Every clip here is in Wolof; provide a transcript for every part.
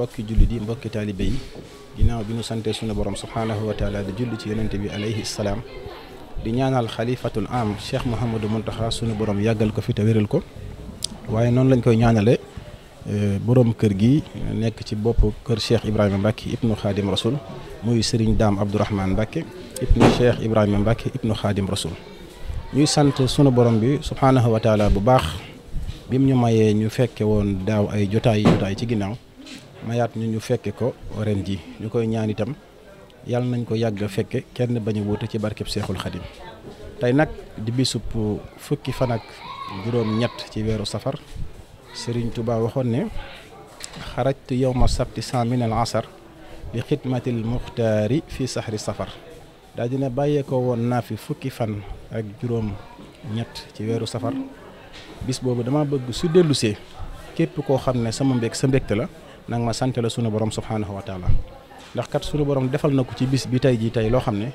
mbokki jullit yi mbokki taalibe yi ginnaaw bi ñu sante sunu borom subhaanahu wa taala di julli ci yonente bi alayhi salaam di ñaanal xalifatul am cheikh Mouhamadou Mountakha sunu borom yàggal ko fi te wéral ko waaye noonu lañ koy ñaanale borom kër gi nekk ci bopp kër cheikh Ibrahima Mbacke ibnu Khadim Rasoul muy Serigne Dame Abdourahmane Mbacke ibnu cheikh Ibrahima Mbacke ibnu Khadim Rasoul ñuy sant sunu borom bi subhaanahu wa taala bu baax bim ñu mayee ñu fekke woon daaw ay jotaay jotaay ci ginnaaw mayaat ñu ñu fekke ko ren ji ñu koy ñaan itam yàlla nañ ko yàgg a fekke kenn bañu wuute ci barkeb seexul xadim tey nag di bisub fukki fan ak juróom-ñett ci weeru safar Serigne Touba waxoon ne xarajtu yowma sabti cent min al asar li xidmatil muxtaari fi saxri safar daal dina bàyyee ko woon naa fi fukki fan ak juróom-ñett ci weeru safar bis boobu dama bëgg su dellusee képp koo xam ne sama mbég sa mbégte la nag ma sant la sunu borom subhaanahu wa taala ndax kat sunu borom defal na ko ci bis bi tey jii tey loo xam ne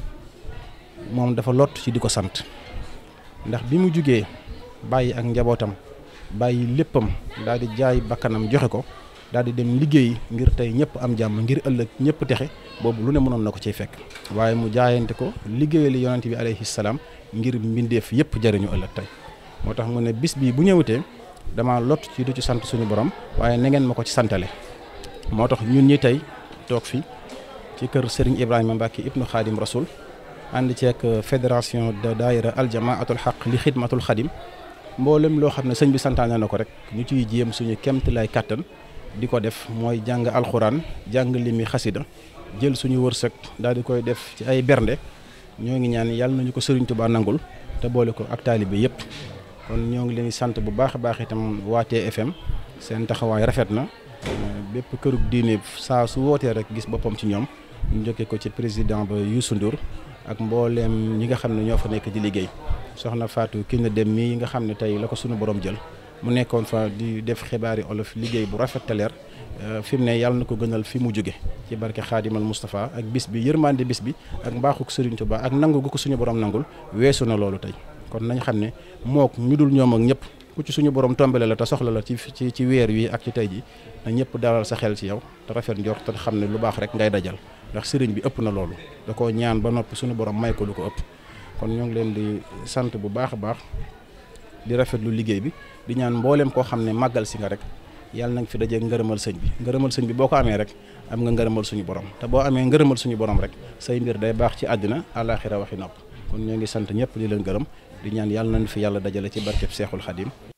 moom dafa lott ci di ko sant ndax bi mu jugee bàyyi ak njabootam bàyyi léppam daal di jaay bakkanam joxe ko daal di dem liggéey ngir tey ñëpp am jàmm ngir ëllëg ñëpp texe boobu lu ne mënoon na ko ciy fekk waaye mu jaayante ko liggéeyali yonante bi alayhi salaam ngir mbindeef yëpp jëriñu ëllëg tey moo tax mu ne bis bii bu ñëwutee dama lott ci du ci sant suñu borom waaye na ngeen ma ko ci santale moo tax ñun ñi tey toog fi ci kër Serigne Ibrahima Mbacke ibnu Khadim Rasoul ànd ceeg fédération de daayira aljamaatul xaq li xidmatul xadim mboolem loo xam ne sëñ bi santaane na ko rek ñu ciy jéem suñu kemt lay kàttan di ko def mooy jàng alxuraan jàng limi xasida jël suñu wërsëg daal di koy def ci ay bernde ñoo ngi ñaan yàlla nañu ko Serigne Touba nangul te boole ko ak taalibe yëpp kon ñoo ngi leen di sant bu baax a baax itam waa TFM seen taxawaay rafet na bépp kërug diine saa su wootee rek gis boppam ci ñoom ñu jokkee ko ci président ba Youssou Ndour ak mbooleem ñi nga xam ne ñoo fa nekk di liggéey soxna Fatou ki na dem mii nga xam ne tey la ko sunu borom jël mu nekkoon fa di def xibaari olof liggéey bu rafet te leer fi mu ne yàlla na ko gënal fi mu jóge ci barke xaadimal Moustapha ak bis bi yërmande bis bi ak mbaaxuk Serigne Touba ak nangu gu ko suñu borom nangul weesu na loolu tey kon nañ xam ne mook ñu dul ñoom ak ñëpp ku ci suñu borom tombale la te soxla la ci ci ci weer wi ak ci tey ji na ñëpp dalal sa xel ci yow te rafet njort te xam ne lu baax rek ngay dajal ndax sëriñ bi ëpp na loolu da koo ñaan ba noppi suñu borom may ko lu ko ëpp kon ñoo ngi leen di sant bu baax a baax di rafetlu liggéey bi di ñaan mbooleem koo xam ne màggal si nga rek yàlla nañ fi dajee ngërëmal sëñ bi ngërëmal sëñ bi boo ko amee rek am nga ngërëmal suñu borom te boo amee ngërëmal suñu borom rek say mbir day baax ci àddina àllaaxira waxi nopp kon ñoo ngi sant ñëpp di leen gërëm di ñaan yàlla nañ fi yàlla dajale ci barkeb seexul xadim